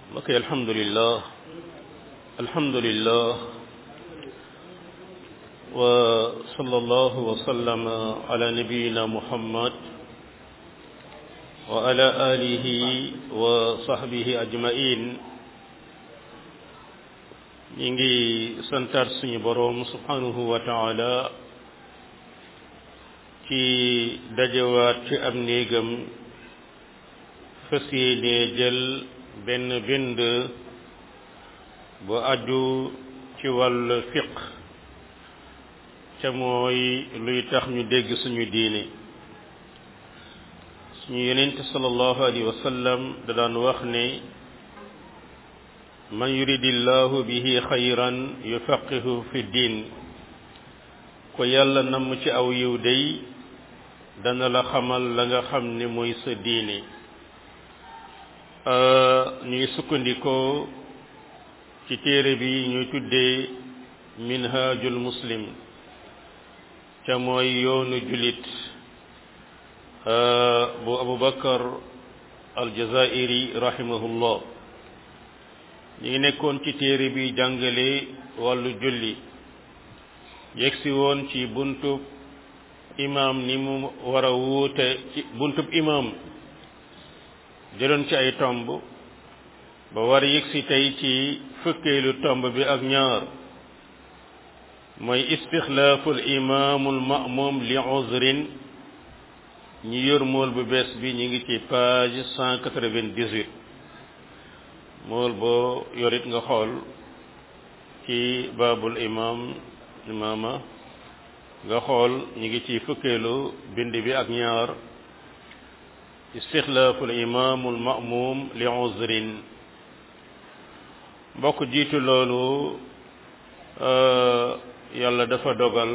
ok alhamdulillah alhamdulillah wa sallallahu wa sallama ala nabiyyina muhammad wa ala alihi wa sahbihi ajmain ñi ngi santaat suñu boroom subhanahu wa taala ci dajewaat ci am néegam fas yéene jël benn bind bu aju ci wàll fiq ca mooy luy tax ñu dégg suñu diine suñu yonent sallallahu alayhi wa sallam da daan wax ne man yuridillahu bihi xayran yufaqihu fi diin ko yàlla namm ci aw yiw day dana la xamal la nga xam ne mooy sa diine ñuy sukkandikoo ci téere bi ñuy tuddee minhajul muslim ca mooy yoonu julit bu abubakar aljazairi rahimahullah ñu ngi nekkoon ci téere bi jàngale wàllu julli yegsi woon ci buntub imam ni mu war a wuute ci buntub imam jëloon ci ay tomb ba war yegsi tey ci fukkeelu tomb bi ak ñaar mooy istixlaaful imaamul ma'mum li uzrin ñi yor mool bu bees bi ñu ngi ci page cent quatre-vingt-dix-huit mool boo yorit nga xool ci baabul imam imaama nga xool ñu ngi ci fukkeelu bind bi ak ñaar istixlaaful imaamul ma'mum li uzrin mbokk jiitu loolu yàlla dafa dogal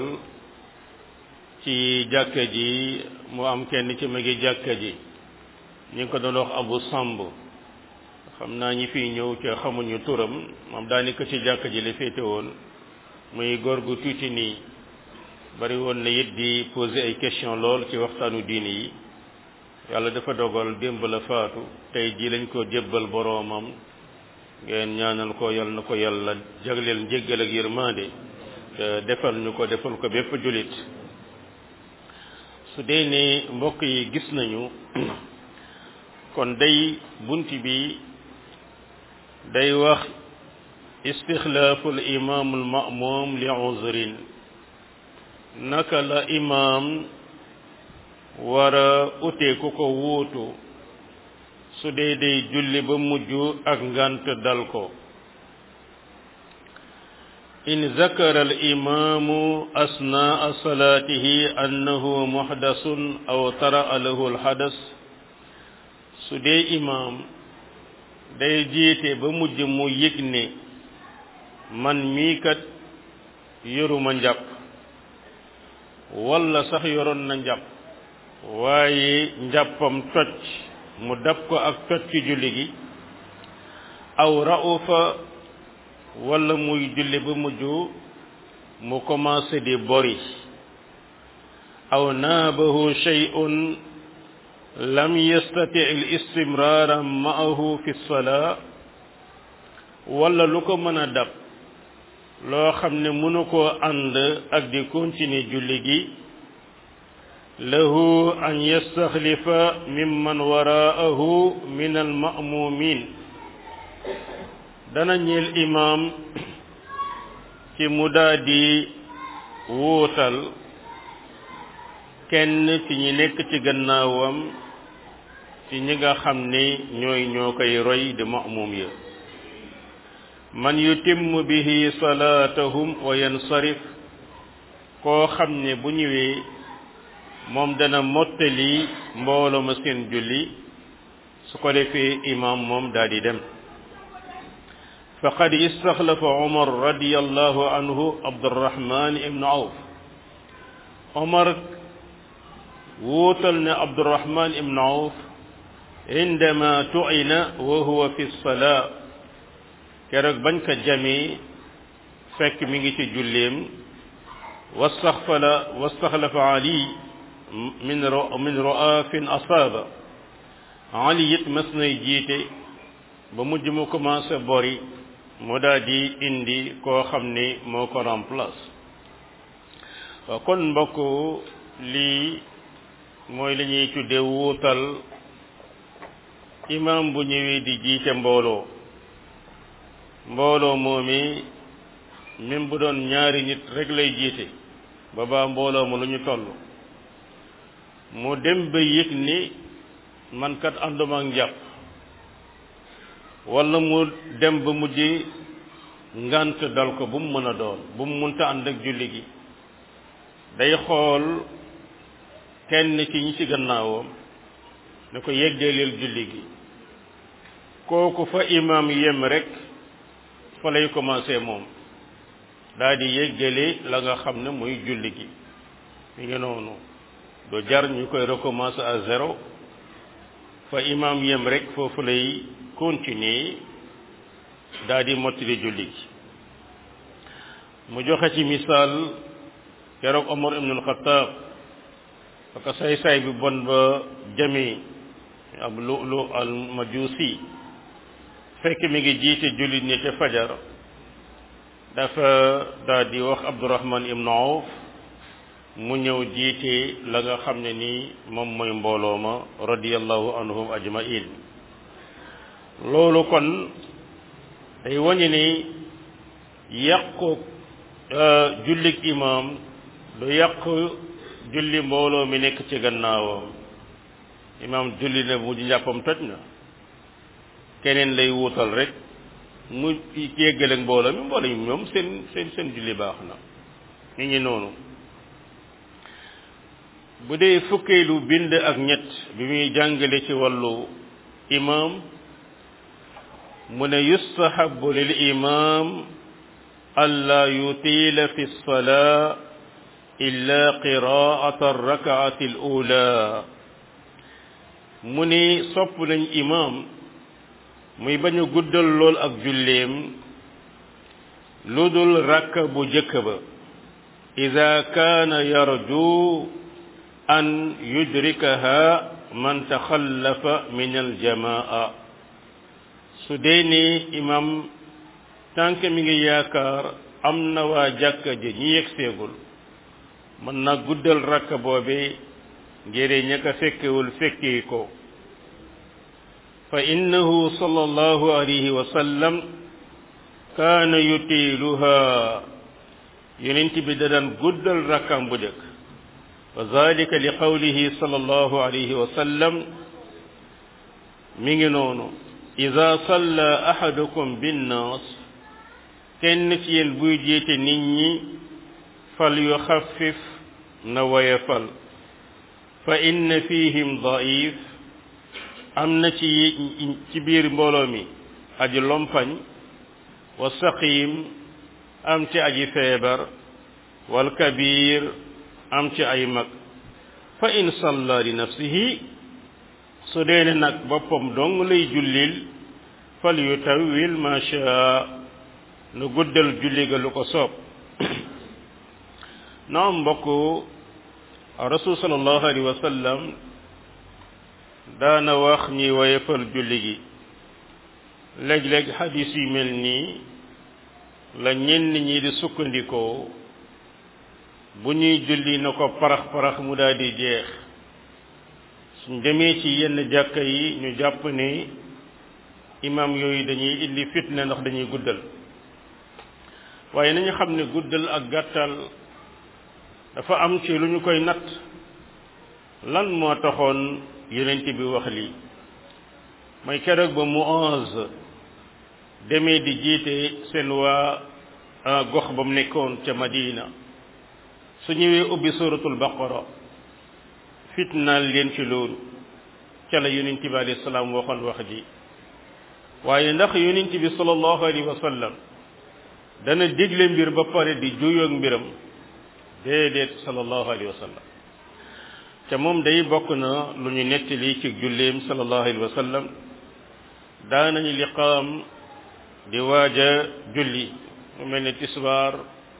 ci jàkka ji mu am kenn ci magi jàkka ji ñu ngi ko doon wax abu samb xam naa ñi fiy ñëw ca xamuñu turam moom daanaka ci jàkka ji la féete woon muy góor gu tuuti nii bari woon na it di poser ay question lool ci waxtaanu diini yi yàlla dafa dogal démb la faatu tey ji lañ ko jébbal boroomam ngeen ñaanal ko yal na ko yàlla jagleel njéggal ak yërmande te defal ñu ko defal ko bépp jullit su dee ne mbokk yi gis nañu kon day bunt bi day wax istixlaaful imaamul ma'muum li uzrin naka la imaam war a ute ku ko wuutu su dee day julli ba mujj ak ngant dal ko in zakara al imaamu asnaa salaatihi annahu muhdasun aw tara lahu al hadas su dee imaam day jiite ba mujj mu yëg ne man mii kat yoruma njàpp walla sax yoroon na njàpp waaye njàppam toj mu dab ko ak toj ci julli gi aw ra'ufa walla muy julli ba mujj mu commencé di bori aw naabahu shay'un lam yastati al istimraara ma'ahu fi salaa walla lu ko mën a dab loo xam ne mënu koo ànd ak di continuer julli gi lahu an yastaxlifa mimman waraahu min alma'mumin dana ñeel imaam ci mu daldi wuutal kenn ci ñi nekk ci gannaawam ci ñi nga xam ne ñooy ñoo koy roy di ma'mum ya man yutimmu bihi salaatahum wa yansarif koo xam ne bu ñëwee moom dana mottali mbooloo ma seen julli su ko defee imaam moom daal di dem faqad istaxlafa omar radiallahu anhu abdurahman ibnu awf omar wuutal ne abdurahman ibnu awf indama tu'ina wa huwa fi salaa keroog bañ ko jamee fekk mi ngi ci julleem wastaxfala wastaxlafa ali min min ro'afin asaaba ali it mas nay jiite ba mujj mu commencé bori mu daal di indi koo xam ni moo ko remplace waaw kon mbokk lii mooy li ñuy tudde wuutal imam bu ñëwee di jiite mbooloo mbooloo moomi même bu doon ñaari nit rek lay jiite ba baa mbooloo ma lu ñu toll mu dem ba yëg ni man kat ànduma ak njàpp wala mu dem ba mujj ngant dal ko bu mu mën a doon bu mu munta ànd ak julli gi day xool kenn ci ñi ci gannaawam ne ko yeggeeleel julli gi kooku fa imam yem rek fa lay commencé moom daal di yeggale la nga xam ne muy julli gi mi ngi noonu do jar ñu koy recommencer à zéro fa imam yem rek foofu lay continuer daal di mottali julli gi mu joxe ci misaal keroog Omar ibn al-Khattab parce que say-say bi bon ba jami ab lu lu al majusi fekk mi ngi jiite jullit ñi te fajar dafa daal di wax Abdurrahman ibn Awf mu ñëw jiite la nga xam ne nii moom mooy mbooloo ma radiyallahu anhum ajmain loolu kon day wañu ni yàqu jullik imam du yàq julli mbooloo mi nekk ci gannaawam imam julli na mu di njàppam toj na keneen lay wuutal rek mu yeggale mbooloo mi mbooloo mi ñoom seen seen seen julli baax na ñu ngi noonu bu dee fukkeelu bind ak ñett bi muy jàngale ci wàllu imam mu ne yustahabu lil imam alla yutila fi lsalaa illa qiraata arrakaati al ula mu ni sopp nañ imam muy bañ a guddal lool ak julleem lu dul rakka bu jëkk ba ida kaana yarju an yudrikaha man taxallafa min aljamaa su dee ni imam tànk mi ngi yaakaar am na waa jàkka ji ñi yegseegul mën na guddal rakka boobe ngir ñaka fekkewul fekki ko fa innahu sallallahu alayhi wa sallam kaana yutiiluha yonent bi da daan guddal rakkam bu jëkk wa zalika li qawlihi sallallahu alayhi wa sallam mi ngi noonu ida salla ahadukum binnaas kenn ci yéen buy jiite nit ñi fal yuxaffif na woyefal fa inna fihim daif am na ci ci biir mbooloo mi aji lompañ wa saqim am ci aji feebar wal kabir am ci ay mag fa in salla li nafsihi su dee ne nag boppam dong lay jullil fal yutawil ma shaa nu guddal julli ga lu ko soob naam mbokk rasul sallallahu alayhi wa sallam daana wax ñi woyefal julli gi léeg-léeg xadis yu mel nii la ñenn ñi di sukkandikoo bu ñuy julli na ko parax-parax mu daal di jeex suñ demee ci yenn jàkka yi ñu jàpp ni imam yooyu dañuy indi fitna ndax dañuy guddal waaye nañu xam ne guddal ak gàttal dafa am ci lu ñu koy natt lan moo taxoon yonent bi wax lii mooy keroog ba mu onze demee di jiite seen waa gox ba mu nekkoon ca Madina su ñëwee ubbi suratul baqara fitnaal leen ci loolu ca la yonent bi alayhi salaam waxoon wax ji waaye ndax yonent bi sallallahu alayhi wa sallam dana digle mbir ba pare di juyoog mbiram déedéet sallallahu alayhi wa sallam te moom day bokk na lu ñu nettali ci julleem sallallahu alayhi wa sallam daanañu liqaam di waaja julli mu mel ne tisbaar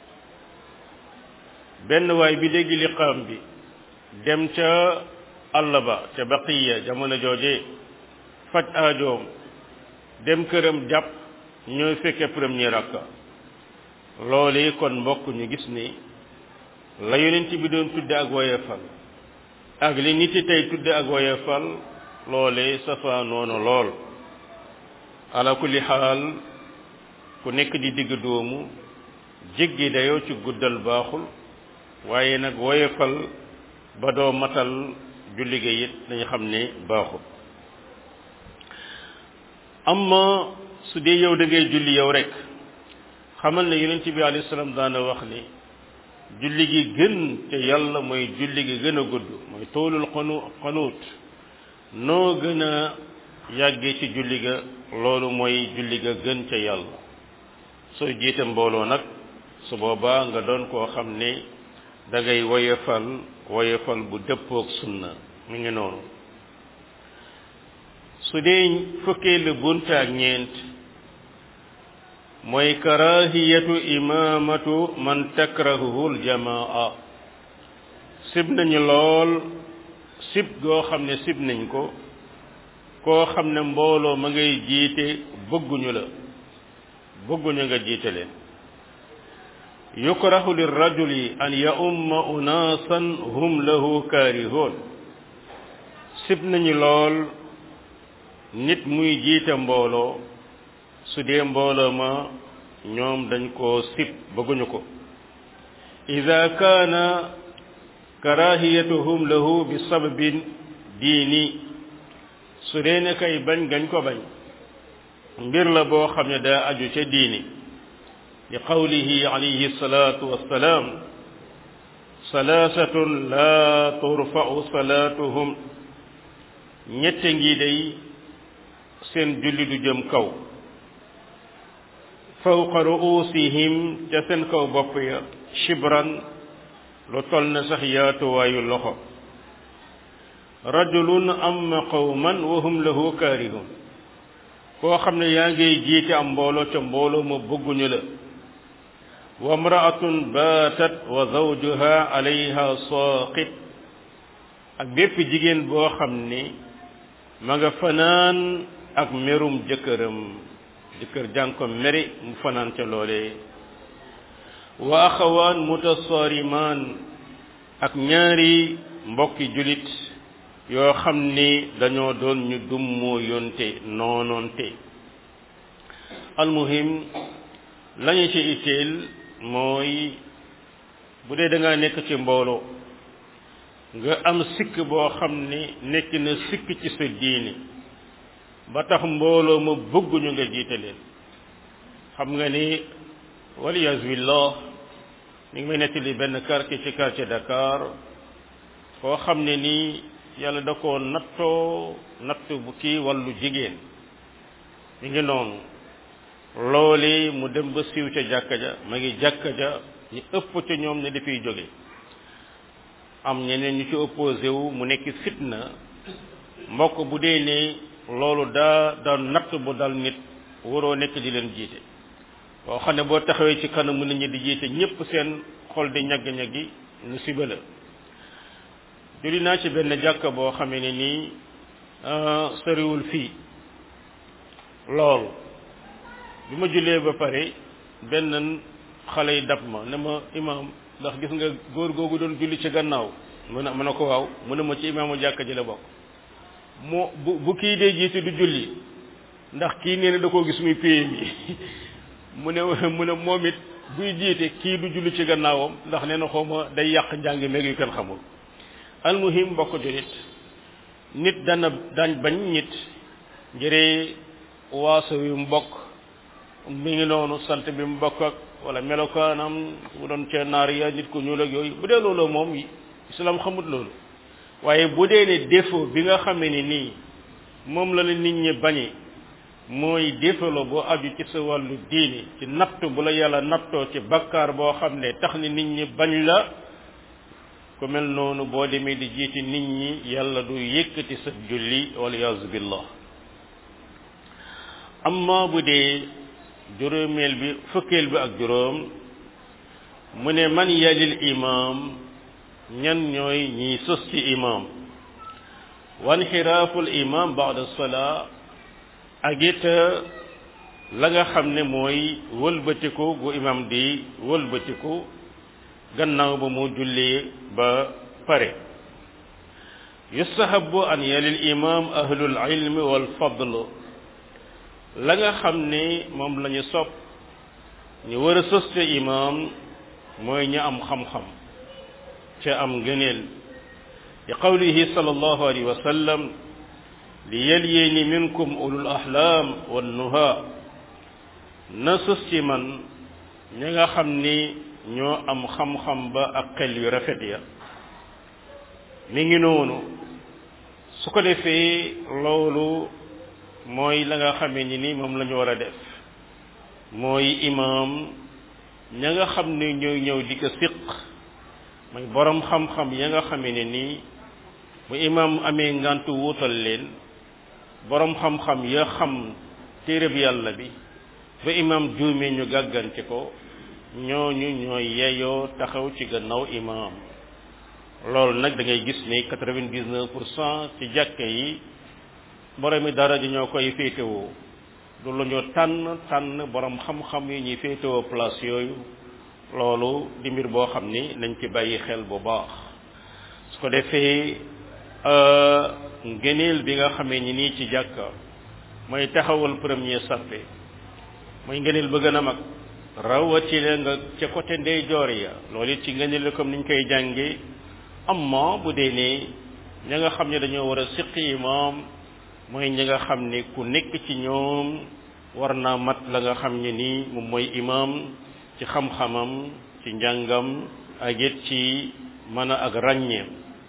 benn waay bi dégg liqaam bi dem ca àll ba ca baqiya jamono jooje faj aajoom dem këram jàpp ñooy fekke premier rakka loolee kon mbokk ñu gis ni la yonent bi doon tudde ak woyefal ak li nit yi tey tudde ak woyefal loolee safa noonu lool ala kulli xaal ku nekk di digg doomu jéggi dayoo ci guddal baaxul waaye nag woyefal ba doo matal julli ga it dañu xam ne baaxul amma su dee yow da ngay julli yow rek xamal ne yonent bi alayhi salaam daana wax ni julli gi gën te yàlla mooy julli gi gën a gudd mooy toolul xanu xanuut noo gën a yàggee ci julli ga loolu mooy julli ga gën ca yàlla soo jiite mbooloo nag su boobaa nga doon koo xam ne da ngay woyefal woyefal bu dëppook sunna mi ngi noonu su dee fukkeelu bunt ak ñeent mooy karahiyatu imamatu man takrahuhu aljamaa sib nañu lool sib goo xam ne sib nañ ko koo xam ne mbooloo ma ngay jiite bëgguñu la bëgguñu nga jiite leen yukrahu lirrajuli an yaumma unaasan hum lahu kaarihoon sib nañu lool nit muy jiite mbooloo su dee mbooloo ma ñoom dañ koo sib bëgguñu ko ida kaana karahiyatuhum lahu bi sababin diini su dee ne kay bañ gañ ko bañ mbir la boo xam ne daa aju ca diini li qawlihi alayhi salatu wassalaam salaasatun laa turfa'u salaatuhum ñette ngi day seen julli du jëm kaw fawqa ru'usihim ca seen kaw bopp ya shibran lu tol na sax yaatuwaayu loxo rajulun amma qawman wa hum lahu kaarihun koo xam ne yaa ngay jiite am mbooloo ca mbooloo ma bëgguñu la wa mraatun baatat wa zawjuha alayha saaqit ak bépp jigéen boo xam ni ma nga fanaan ak merum jëkkëram jëkkër jàng ko meri mu fanaan ca loolee wa axawaan mutasaarimaan ak ñaari mbokki julit yoo xam ni dañoo doon ñu dummoo yonte noonoonte almuhim lañu ci itteel mooy bu dee da ngaa nekk ci mbooloo nga am sikk boo xam ni nekk na sikk ci sa diini ba tax mbooloo ma bëgguñu nga jiite leen xam nga ni waliyas billah ni ngi may nettali benn quartier ci quartier Dakar koo xam ne nii yàlla da koo nattoo natt bu kii wàllu jigéen mi ngi noonu loole mu dem ba siiw ca jàkka ja ma ngi jàkka ja ñu ëpp ca ñoom ne dafiy jóge am ñeneen ñu ci opposé wu mu nekk fitna mbokk bu dee ne loolu daa daa natt bu dal nit waroo nekk di leen jiite boo xam ne boo taxawee ci kanamu nit ñi di jiite ñépp seen xol di ñagg-ñaggi nu siba la julli naa ci benn jàkka boo xamee ne nii soriwul fii lool bi ma jullee ba pare benn xale yi dab ma ne ma imaam ndax gis nga góor googu doon julli ci gannaaw mu ne ma ne ko waaw mu ne ma ci imaamu jàkka ji la bokk moo bu bu kii dee jiite du julli ndax kii nee na da koo gis muy pay mi mu ne mu ne moom it buy jiite kii du julli ci gannaawam ndax nee na xaw ma day yàq njàng meeg yu kenn xamul almuhim mbokk julit nit dana dañ bañ nit njëree waaso yu mbokk mi ngi noonu sant bi mu bokk ak wala melokaanam bu doon ca naar ya nit ku ñuul ak yooyu bu dee loolu moom islam xamut loolu waaye bu dee ne défaut bi nga xamee ni nii moom la la nit ñi bañee mooy défaut la boo aju ci sa wàllu diini ci natt bu la yàlla nattoo ci bakkaar boo xam ne tax ni nit ñi bañ la ku mel noonu boo demee di jiiti nit ñi yàlla du yëkkati sa julli waliyaazu billah amma bu dee juróomeel bi fukkeel bi ak juróom mu ne man yalil imam ñan ñooy ñiy sos ci imam wan xiraaful imam baada salaa ak it la nga xam ne mooy wëlbatiku gu imam di wëlbatiku gannaaw ba mu jullee ba pare yustahabu an yalil imam ahlul ilmi wal fadl la nga xam ne moom la ñu sopp ñu war a sëste imam mooy ñu am xam-xam ca am ngëneel li qawlihi sallallahu alayhi wa sallam li yalyeni minkum ulul ahlam wan nuha na sës ci man ñi nga xam ni ñoo am xam-xam ba ak xel yu rafet ya mi ngi noonu su ko defee loolu mooy la nga xamee ni ni moom la ñu war a def mooy imaam ña nga xam ne ñooy ñëw di ko siq mooy borom xam-xam ya nga xamee ne nii bu imaam amee ngantu wuutal leen borom xam-xam ya xam téereb yàlla bi ba imaam juumee ñu gàggante ko ñooñu ñooy yeyoo taxaw ci gannaaw imaam loolu nag da ngay gis ni quatre-vingt-dix-neuf pour cent ci jàkke yi borom mi dara ji ñoo koy féetewoo du lu ñu tànn tànn borom xam-xam yi ñuy féetewoo place yooyu loolu di mbir boo xam ni nañ ci bàyyi xel bu baax su ko defee ngëneel bi nga xamee ni nii ci jàkka mooy taxawal premier sappe mooy ngëneel ba gën a mag rawatina nga ca côté ndeyjoor ya loolu it ci ngëneel comme niñ koy jànge amma bu dee ne ña nga xam ne dañoo war a siqi imaam mooy ñi nga xam ne ku nekk ci ñoom war naa mat la nga xam ne nii moom mooy imaam ci xam-xamam ci njàngam ak it ci mën a ak ràññeem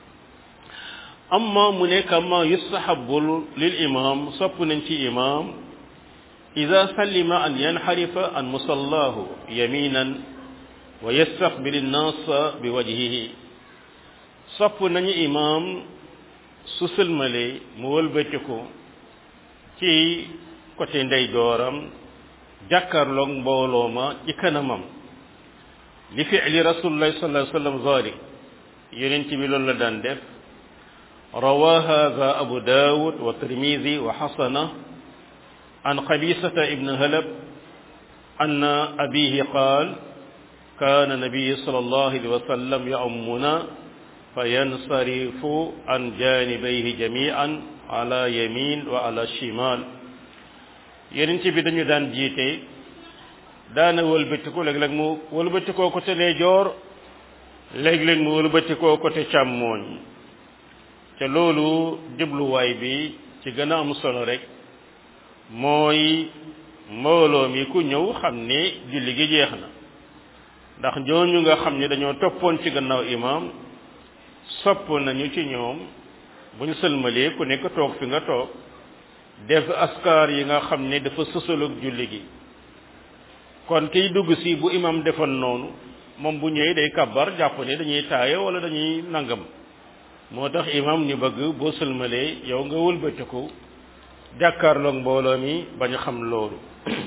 amma mu ne kama yustahabu lil imam sopp nañ ci imam ida sallima an yanxarifa an musallahu yaminan wa yastaqbil nnaasa bi wajhihi sopp nañu imam su sëlmale mu wëlbatiku ci côté ndeyjooram jàkkaarloog mbooloo ma ci kanamam li fi'li rasulillahi sallallahu alayhi wa sallam zalik yonent bi loolu la daan def روى هذا أبو داود والترمذي وحسنه عن قبيصة ابن هلب أن أبيه قال كان النبي صلى الله عليه وسلم يؤمنا فينصرف عن جانبيه جميعا على يمين وعلى الشمال yonent bi dañu daan jiite daana wëlbatiku léeg-léeg mu wëlbatikoo côté ndeyjoor léeg-léeg mu wëlbatikoo côté càmmooñ te loolu jubluwaay bi ci gën a am solo rek mooy mbooloo mi ku ñëw xam ne julli gi jeex na ndax ñooñu nga xam ne dañoo toppoon ci gannaaw imaam sopp nañu ci ñoom bu ñu sëlmalee ku nekk toog fi nga toog def askar yi nga xam ne dafa sësalug julli gi kon kiy dugg si bu imaam defoon noonu moom bu ñëwee day kabbar jàpp ne dañuy taaye wala dañuy nangam moo tax imam ñu bëgg boo sëlmalee yow nga wëlbatiku jàkkaarloog mbooloo mi bañ a xam loolu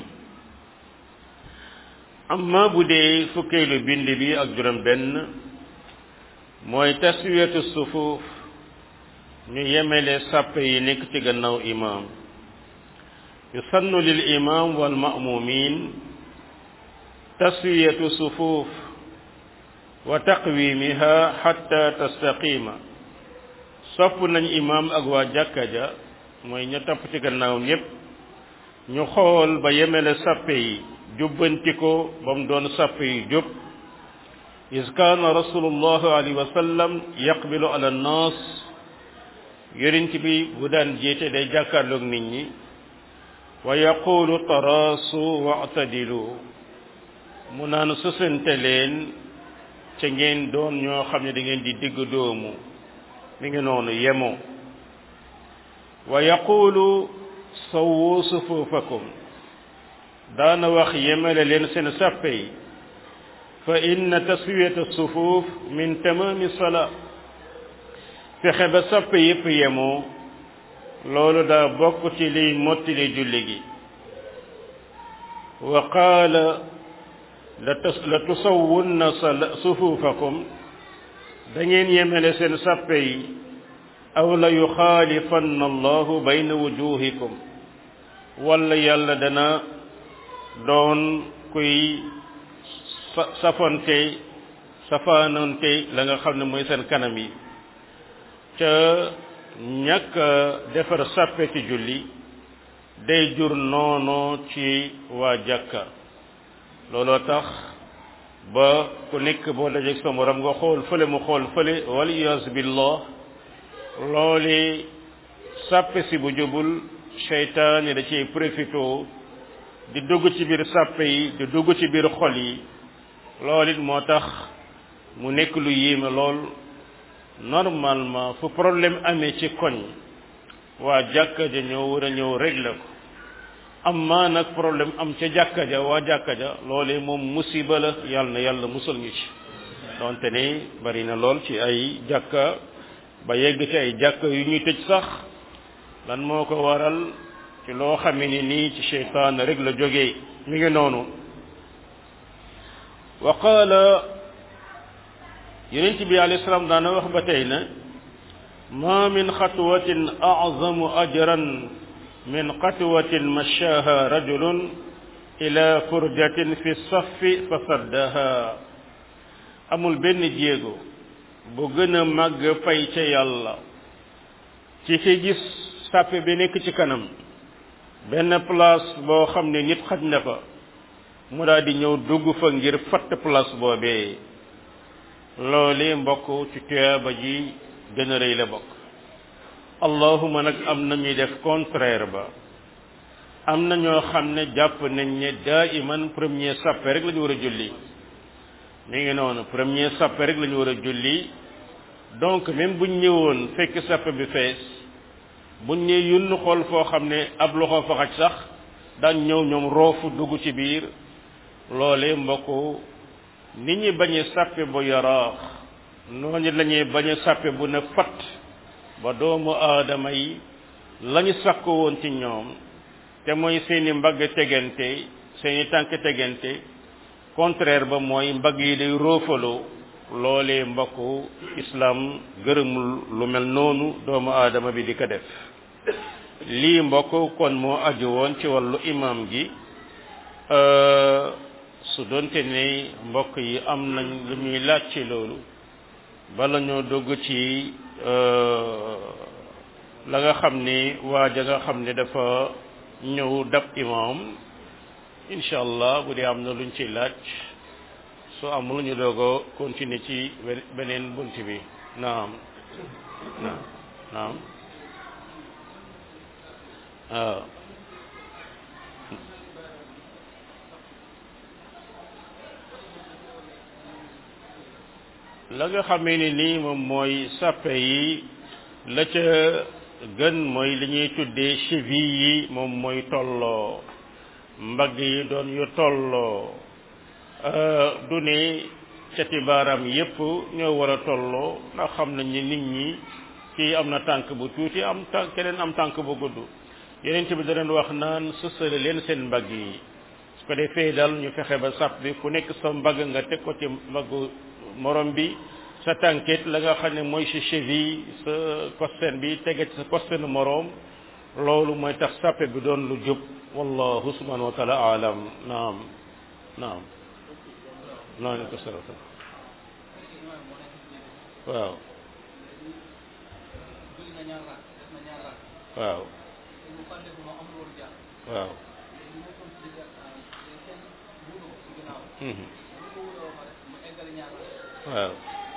amma bu dee fukkeelu bind bi ak juróom benn mooy taswiyatu sufuuf ñu yemele sàppe yi nekk ci gannaaw imam yusannu lil imam wal ma'mumin taswiyatu sufuuf wa taqwimiha hatta tastaqima sopp nañ imam ak waa jàkka ja mooy ña topp ci gannaawam yépp ñu xool ba yemele sàppe yi jubbanti ko ba mu doon sàppe yi jub is kaana rasulullahi alayhi wa sallam yaqbilu ala nnaas yonent bi bu daan jiite day jàkkaarloog nit ñi wa yaqulu taraasu wa'tadilu mu naan sësante leen ca ngeen doon ñoo xam ne da ngeen di digg doomu mi ngi noonu yemoo wa yaqulu sawwu sufuufakum daana wax yemale leen seen sàppe yi fa inna taswiyata sufuuf min tamaami salaa fexe ba sàppe yépp yemoo loolu daa bokk ci liy mottali julli gi wa qaala la tusawwunna sufuufakum da ngeen yemele seen sàppe yi aw la yuxaalifanna allahu bayna wujuhikum wala yàlla dana doon kuy sa safonte safaanonte la nga xam ne mooy seen kanam yi ca ñàkk defar sàppe ci julli day jur noonu ci waa jàkka looloo tax ba ku nekk boo dajeeg sa morom nga xool fële mu xool fële waliyas billah loole sàppe si bu jubul seytaane da ciy profité di dugg ci biir sàppe yi di dugg ci biir xol yi loolu it moo tax mu nekk lu yéeme lool normalement fu problème amee ci koñ waa jàkka ja ñoo war a ñëw régler ko amma nag problème am ca jàkka ja waa jàkka ja loolee moom musiba la yàlla na yàlla musal ñu ci donte ne bari na lool ci ay jàkka ba yegg ci ay jàkka yu ñuy tëj sax lan moo ko waral ci loo xamee ni nii ci seytaan rek la jógee mi ngi noonu wa qaala yonent bi alayhi salaam daana wax ba tey na ma min xatwatin azamu ajran min xatwatin mashaha rajulun ila furjatin fi saffi fa saddaha amul benn jéego bu gën a màgg fay ca yàlla ci ki gis sàppe bi nekk ci kanam benn place boo xam ne nit xaj na fa mu daal di ñëw dugg fa ngir fatt place boobee loole mbokk ci tuyaaba ji gën a rëy la bokk allahuma nag am na ñuy def contraire ba am na ñoo xam ne jàpp nañ ne daa iman premier sàppe rek la ñu war a julli mi ngi noonu premier sàppe rek la ñu war a julli donc même buñ ñëwoon fekk sàppe bi fees buñ ñëw yunn xool foo xam ne ab loxo fa xaj sax daañ ñëw ñoom roofu dugg ci biir loole mbokk nit ñi bañee sàppe bu yaraax noonu la ñuy bañ a sàppe bu ne fat ba doomu aadama yi lañu sakko woon ci ñoom te mooy seeni mbagg tegante seeni tànk tegante contraire ba mooy mbagg yi day roofaloo loolee mbokk islam gërëmul lu mel noonu doomu aadama bi di ko def lii mbokk kon moo aju woon ci wàllu imam gi su doonte ne mbokk yi am nañ lu ñuy laaj ci loolu bala ñoo dugg ci la nga xam ni waa ja nga xam ne dafa ñëw dab imam incha allah bu dee am na luñ ci laaj su amul ñu doog a continuer ci beneen bunt bi naam naam naam waaw la nga xamee ni nii moom mooy sàppe yi la ca gën mooy li ñuy tuddee cheville yi moom mooy tolloo mbagg yi doon yu tolloo du ne cati baaraam yépp ñoo war a tolloo ndax xam nañ ni nit ñi kii am na tànk bu tuuti am tànk keneen am tànk bu gudd yeneen bi da leen wax naan sësale leen seen mbagg yi su ko defee daal ñu fexe ba sàpp bi ku nekk sa mbagg nga teg ko ci mbaggu morom bi sa tànkit la nga xam ne mooy sa cheville sa costène bi tege ci sa costène moroom loolu mooy tax sàppe bi doon lu jub wallahu subhanahu wa taala alam naam naam noonu ko sarata waaw waaw waaw waaw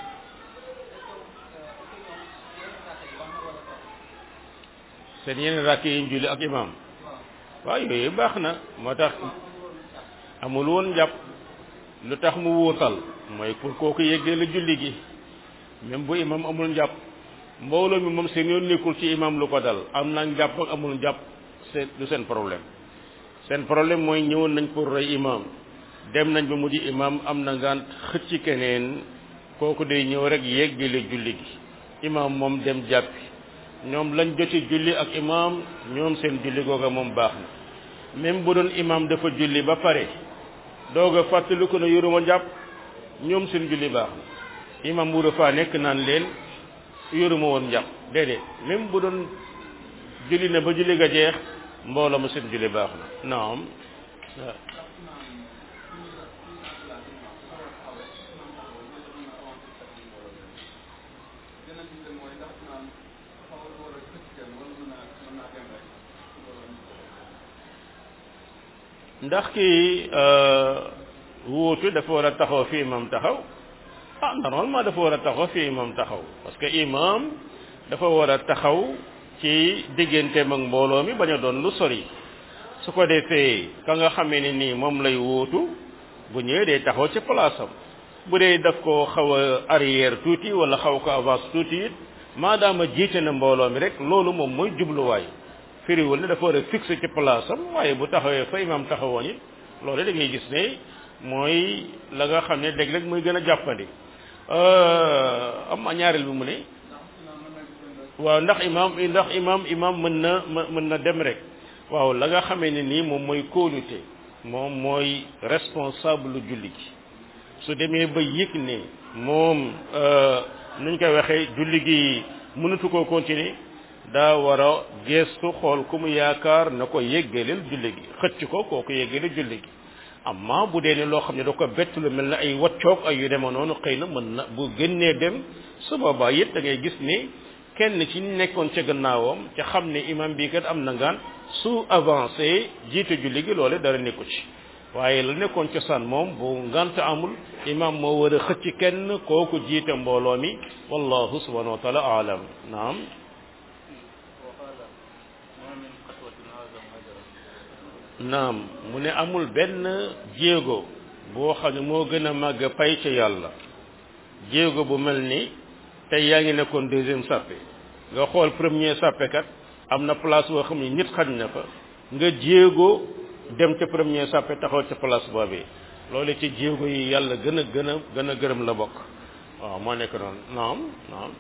seen yeneen rakk yi ñu julli ak imam waaw yooyu baax na moo tax amul woon njàpp lu tax mu wuutal mooy pour kooku yeggee la julli gi même bu imam amul njàpp mbooloo mi moom seen yoon nekkul ci imam lu ko dal am na njàpp ak amul njàpp seen du seen problème seen problème mooy ñëwoon nañ pour roy imam dem nañ ba mu di imam am na ngant xëcc keneen kooku day ñëw rek yeggale julli gi imam moom dem jàppi ñoom lañ joti julli ak imam ñoom seen julli googa moom baax na même bu doon imam dafa julli ba pare doog a fàttali ko ne yoruma njàpp ñoom seen julli baax na imam bu dafa nekk naan leen yoruma woon njàpp déedéet même bu doon julli na ba julli ga jeex mbooloo ma seen julli baax na naam ndax kii wuutu dafa war a taxaw fi imam taxaw ah normalement dafa war a taxaw fi imam taxaw parce que imam dafa war a taxaw ci digganteem ak mbooloo mi bañ a doon lu sori su ko defee ka nga xamee ne nii moom lay wuutu bu ñëwee day taxaw ci place am bu dee daf ko xaw a arrière tuuti wala xaw ko avance tuuti it maadaama jiite na mbooloo mi rek loolu moom mooy jubluwaay firiwul ne dafa war a fixé ci place am waaye bu taxawee fa imam taxawoon it loolu da ngay gis ne mooy la nga xam ne léeg-léeg muy gën a jàppandi am na ñaareel bi mu ne waaw ndax imam ndax imam imam mën na mën na dem rek waaw la nga xamee ne nii moom mooy kóolute moom mooy responsable lu julli gi su demee ba yëg ne moom nuñ koy waxee julli gi mënatu koo continuer daa war a geestu xool ku mu yaakaar na ko yéggaleel julli gi xëcc ko kooku yéggaleel julli gi amma bu dee ne loo xam ne da ko bett lu mel ne ay waccoog ay yu dema noonu xëy na mën na bu génnee dem su boobaa it da ngay gis ne kenn ci nekkoon ca gannaawam ca xam ne imam bii kat am na ngaan su avancé jiite julli gi loole dara nekku ci waaye la nekkoon cosaan moom bu ngant amul imam moo war a xëcc kenn kooku jiite mbooloo mi wallahu subhanahu wa taala alam naam naam mu ne amul benn jéego boo xam ne moo gën a màgg pay ca yàlla jéego bu mel ni tey yaa ngi nekkoon deuxième sàppe nga xool premier sàppe kat am na place boo xam ne nit xañ na fa nga jéego dem ca premier sàppe taxaw ca place boobee loolu ci jéego yi yàlla gën a gën a gën a gërëm la bokk waaw moo nekk noonu naam naam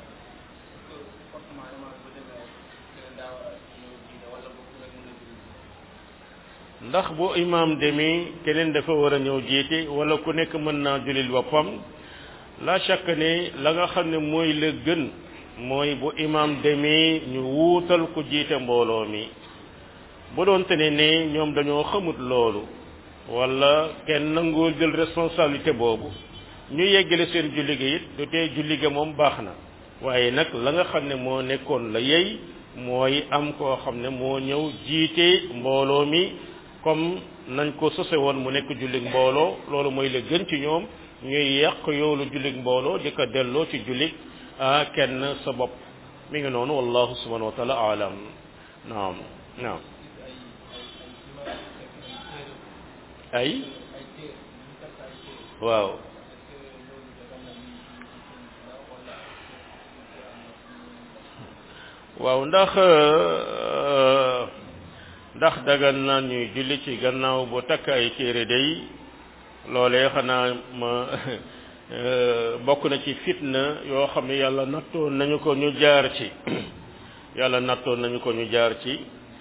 ndax bu imaam demee keneen dafa war a ñëw jiite wala ku nekk mën naa julil boppam la chaque ne la nga xam ne mooy la gën mooy bu imaam demee ñu wuutal ku jiite mbooloo mi bu doon te ne ne ñoom dañoo xamut loolu wala kenn nangoo jël responsabilité boobu ñu yeggale seen julli ga it du tee julli ga moom baax na waaye nag la nga xam ne moo nekkoon la yey mooy am koo xam ne moo ñëw jiite mbooloo mi comme nañ ko sose woon mu nekk jullig mbooloo loolu mooy la gën ci ñoom ñuy yàq yoolu jullig mbooloo di ko delloo ci jullig kenn sa bopp mi ngi noonu wallahu subhanahu wa taala alam naam naam ay waaw waaw ndax ndax dagan na ñuy julli ci gannaaw bu takk ay téere day loolee xanaa ma bokk na ci fitna yoo xam ne yàlla nattoon nañu ko ñu jaar ci yàlla nattoon nañu ko ñu jaar ci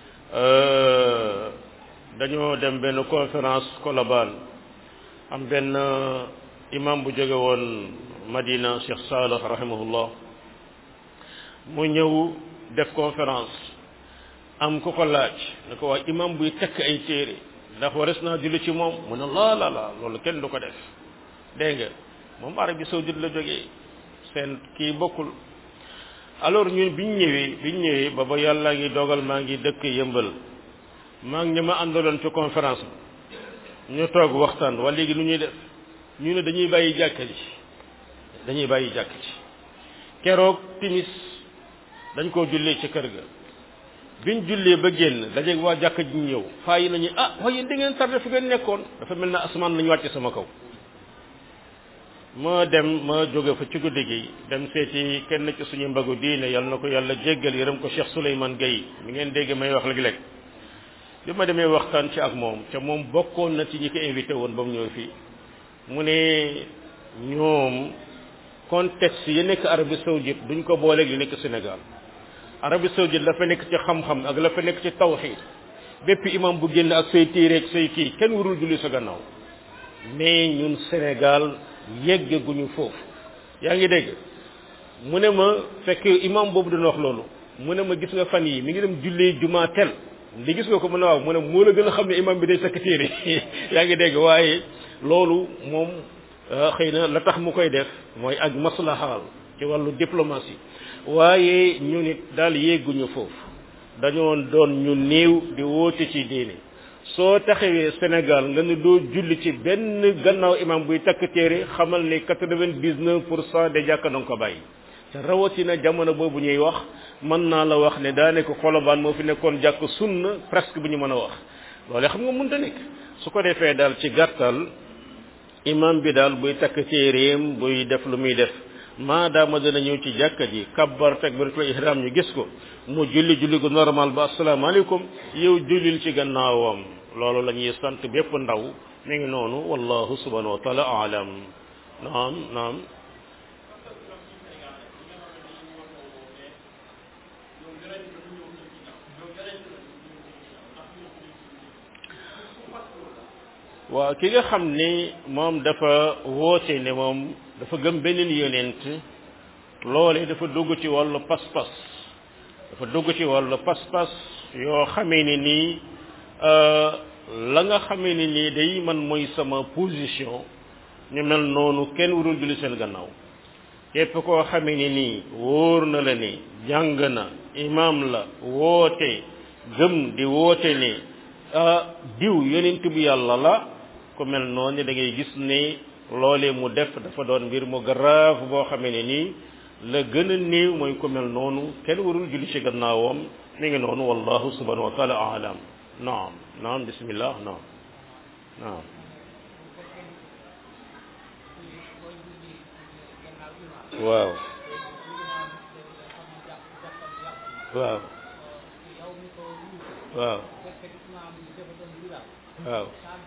dañoo dem benn conférence Colobane am benn imam bu jóge woon Madina Cheikh Salih rahimahullah mu ñëw def conférence am ku ko laaj ne ko waa imam buy takk ay téere ndax wares naa julli ci moom mu ne laa la la loolu kenn du ko def dégg nga moom Arabie saoudite la jógee seen kii bokkul alors ñun biñ ñëwee biñ ñëwee ba ba yàlla ngi dogal maa ngi dëkk yëmbal maa ngi ñi ma àndaloon ci conférence bi ñu toog waxtaan wala léegi nu ñuy def ñu ne dañuy bàyyi jàkka ji dañuy bàyyi jàkka ji keroog timis dañ koo jullee ci kër ga biñ jullee ba génn dajeeg waa jàkka ji ñëw faa yi nañu ah waaye yéen da ngeen tardé fu ngeen nekkoon dafa mel na asamaan lañu wàcce sama kaw ma dem ma jóge fa ci guddi gi dem seeti kenn ci suñu mbagu diine yal na ko yàlla jéggal yërëm ko Cheikh Souleymane Gueye mi ngeen dégg may wax léeg-léeg bi ma demee waxtaan ci ak moom te moom bokkoon na ci ñi ko invité woon ba mu ñëw fii mu ne ñoom contexte yi nekk Arabie Saoudite duñ ko booleeg li nekk Sénégal Arabie Saoudite la fa nekk ci xam-xam ak la fa nekk ci tawxiid bépp imam bu génn ak say téere ak say kii kenn warul julli sa gannaaw mais ñun Sénégal yeggaguñu foofu yaa ngi dégg mu ne ma fekk imam boobu dana wax loolu mu ne ma gis nga fan yi mi ngi dem jullee jumaa tel di gis nga ko mu ne waaw mu ne moo la gën a xam ne imam bi day takk téere yaa ngi dégg waaye loolu moom xëy na la tax mu koy def mooy ak maslahaal ci wàllu diplomatie waaye ñu nit daal yéeguñu foofu dañoo doon ñu néew di woote ci diine soo taxawee Sénégal nga ne doo julli ci benn gannaaw imam buy takk téere xamal ni quatre-vingt-dix-neuf pour cent de jàkka danga ko bàyyi te rawatina jamono boobu ñuy wax mën naa la wax ne daa nekk xolobaan moo fi nekkoon jàkk sunna presque bu ñu mën a wax loole xam nga mënta nekk su ko defee daal ci gàttal imam bi daal buy takk téereem buy def lu muy def maadaama dana ñëw ci jàkka ji kabbar takbiratul ihram ñu gis ko mu julli julli gu normal ba asalaamaaleykum yow jullil ci gannaawam loolu la ñuy sant bépp ndaw mi ngi noonu wallahu subhanahu wa taala alam naam naam waaw ki nga xam ni moom dafa woote ne moom dafa gëm beneen yonent loole dafa dugg ci wàllu pas-pas dafa dugg ci wàllu pas-pas yoo xamee ne nii la nga xamee ne nii day man mooy sama position ñu mel noonu kenn warul julli seen gannaaw képp koo xamee ne nii wóor na la ni jàng na imam la woote gëm di woote ne diw yonent bu yàlla la ku mel noonu da ngay gis ne loolee mu def dafa doon mbir mu grave boo xamee ne nii la gën a néew mooy ku mel noonu kenn warul julli ci gannaawam mi ngi noonu wallahu subhanahu wa taala alam naam naam bismillah naam naam waaw waaw waaw waaw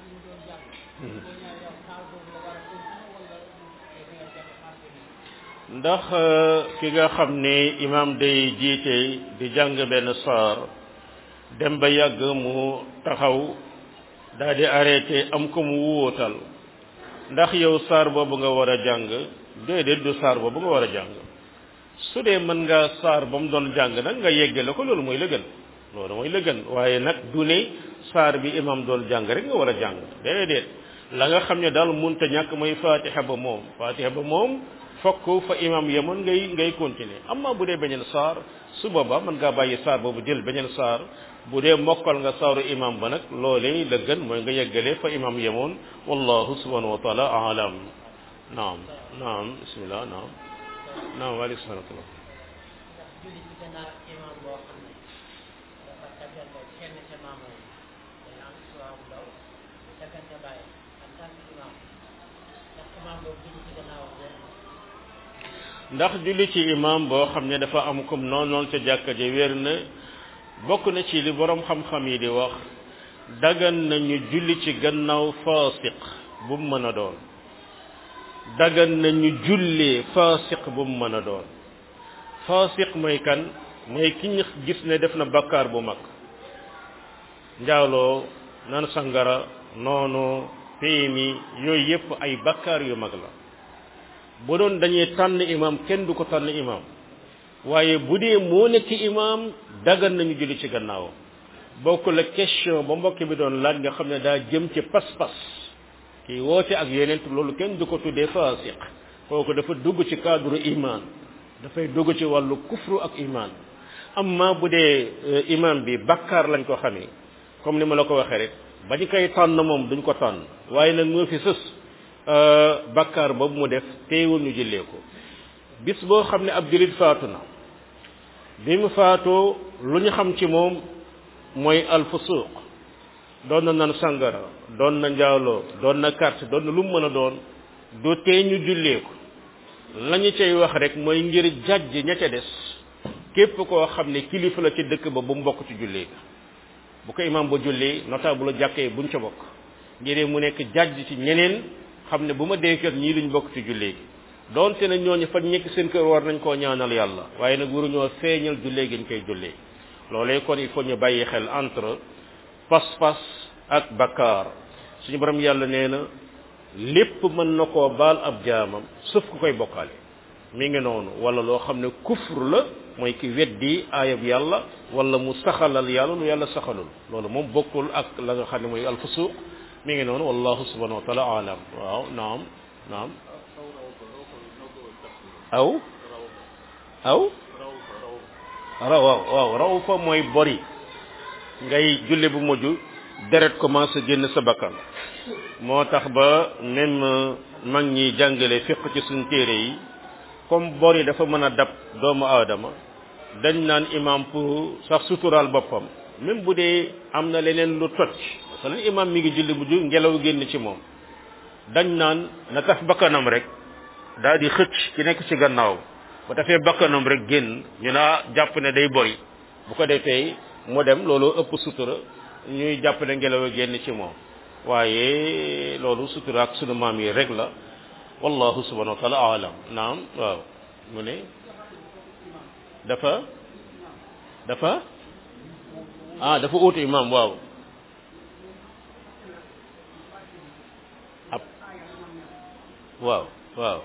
ndax ki nga xam ne imam day jiite di jàng benn saar dem ba yàgg mu taxaw daal di arrêté am ko mu wóotal ndax yow saar boobu nga war a jàng déedéet du saar boobu nga war a jàng su dee mën nga saar ba mu doon jàng nag nga yeggale ko loolu mooy la gën loolu mooy la gën waaye nag du ne saar bi imam doon jàng rek nga war a jàng déedéet la nga xam ne daal munta ñàkk mooy fatiha ba moom fatiha ba moom fokk fa imam yemoon ngay ngay continuer amma bu dee beneen saar su booba mën ngaa bàyyi saar boobu jël beneen saar bu dee mokkal nga saaru imam ba nag loolee la gën mooy nga yeggale fa imam yemoon wallahu subhanahu wa taala alam naam naam bismillah naam naam waaleykum salaam julli ci gannaaw imam boo xam ne dafa daggante kenn ca maamu yi day am suwaa bu ndaw daggante bàyyi en tant que imam ndax imam boobu julli ci gannaaw ndax julli ci imam boo xam ne dafa am comme noonu noonu ca jàkka ji wér na bokk na ci li borom xam-xam yi di wax dagan nañu julli ci gannaaw faasiq bu mu mën a doon dagan nañu jullee faasiq bu mu mën a doon faasiq mooy kan mooy ki ñu gis ne def na bakkaar bu mag njaaloo nan sangara noonu péemi yooyu yépp ay bakkaar yu mag la bu doon dañuy tànn imam kenn du ko tànn imam waaye bu dee moo nekk imam dagan nañu julli ci gannaawam bokk la question ba mbokk bi doon laaj nga xam ne daa jëm ci pas-pas kii woote ak yeneen loolu kenn du ko tuddee faasiq kooku dafa dugg ci cadre iman dafay dugg ci wàllu kufru ak iman amma bu dee imam bi bakkaar lañ ko xamee comme ni ma la ko waxee rek ba ñu koy tànn moom duñ ko tànn waaye nag moo fi sës bakkaar boobu mu def teewul ñu jëlee ko bis boo xam ne ab julit faatu na bi mu faatoo lu ñu xam ci moom mooy alfusuq doon na nan sangara doon na njaaloo doon na carte doon na lu mu mën a doon du tee ñu jullee ko la ñu cay wax rek mooy ngir jàjj ña ca des képp koo xam ne kilifa la ci dëkk ba bu mu bokk ci jullee ga bu ko imam ba jullee notable la jàkkee buñ ca bokk ngir mu nekk jàjj ci ñeneen xam ne bu ma dee kër ñii duñ bokk ci jullee gi donte ne ñooñu fa nekk seen kër war nañ koo ñaanal yàlla waaye nag waruñoo feeñal jullee gi ñu koy jullee loolee kon il faut ñu bàyyi xel entre pas-pas ak bakkaar suñu borom yàlla nee na lépp mën na koo baal ab jaamam sauf ku koy bokkaale mi ngi noonu wala loo xam ne kufr la mooy ki weddi aayab yàlla wala mu saxalal yàlla lu yàlla saxalul loolu moom bokkul ak la nga xam ne mooy alfusuq mi ngi noonu wallahu subhanahu wa taala alam waaw naam naam aw aw raw waaw waaw raw fa mooy bori ngay julli bu mujj deret commencé génn sa bakkan moo tax ba même mag ñi jàngale fiq ci suñ téere yi comme bor yi dafa mën a dab doomu aadama dañ naan imam pour sax suturaal boppam même bu dee am na leneen lu toj parce que imam mi ngi julli mujj ngelaw génn ci moom dañ naan na taf bakkanam rek daal di xëcc ki nekk ci gannaaw ba tafee bakkanam rek génn ñu naa jàpp ne day bori bu ko defee mu dem loolu ëpp sutura ñuy jàpp ne ngelaw génn ci moom waaye loolu sutura ak sunu maam yi rek la wallahu subhanahu wa taala alam naam waaw mu ne dafa dafa ah dafa uutu imam waaw ab waaw waaw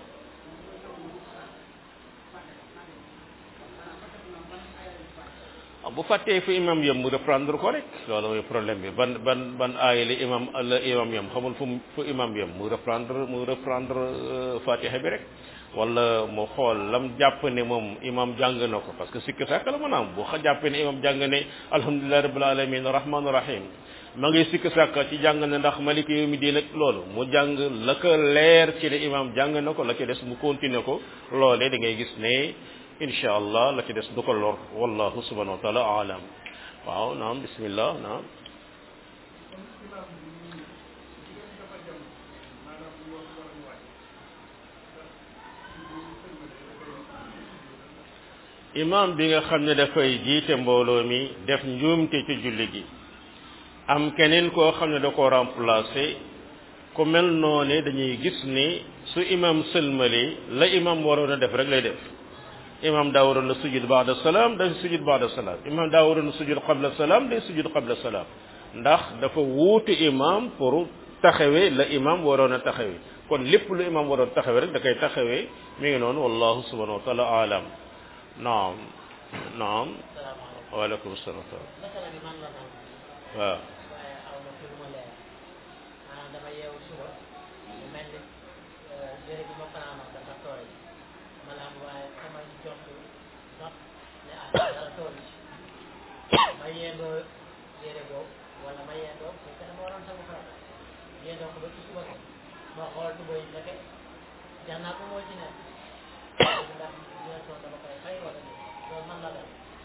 bu fàttee fu imam yem mu reprendre ko rek loolu mooy problème bi ban ban ban aaya la imam la imam yem xamul fu fu imam yem mu reprendre mu reprendre fatiha bi rek wala mu xool lam jàpp ne moom imam jàng na ko parce que sikk sàkk la mën a am bu xa jàppee ne imam jàng ne alhamdulillahi rabbil alamin rahman rahim ma ngi sikk sàkk ci jàng ne ndax maliki yawmi diin ak loolu mu jàng la ko leer ci ne imam jàng na ko la ci des mu continuer ko loolee da ngay gis ne insha allah la ci des du ko lor wallahu subhanahu wa taala alam waaw naam bismillah naam imam bi nga xam ne dafay jiite mbooloo mi def njuumte ci julli gi am keneen koo xam ne da ko remplacer ku mel noone dañuy gis ni su imam sëlmali la imam waroon a def rek lay def imam daa waroon a sujud baada salaam day sujud baada salaam imam daa waroon a sujud qabla salaam day sujud qabla salaam ndax dafa wuutu imam pour taxawee la imam waroon a taxawee kon lépp lu imam waroon taxawee rek da koy taxawee mi ngi noonu wallahu subhanahu wa taala alam naam naam waaleykum salaam masala bi man la naan waaw waaye aw ma fi mu leer maanaam dama yeewu suba mu mel ni yére bi ma fanaanoon dafa tooy ma la am waaye sama jot not ne ah dara tooy ci ma yendoo yére boobu wala ma yendoo parce que dama waroon sama farata yendoo ko ba ci suba ma xool tuba yi ndeke jannaa ko moo ci nekk ndax dina toon dama koy fay wala déet loolu man la dal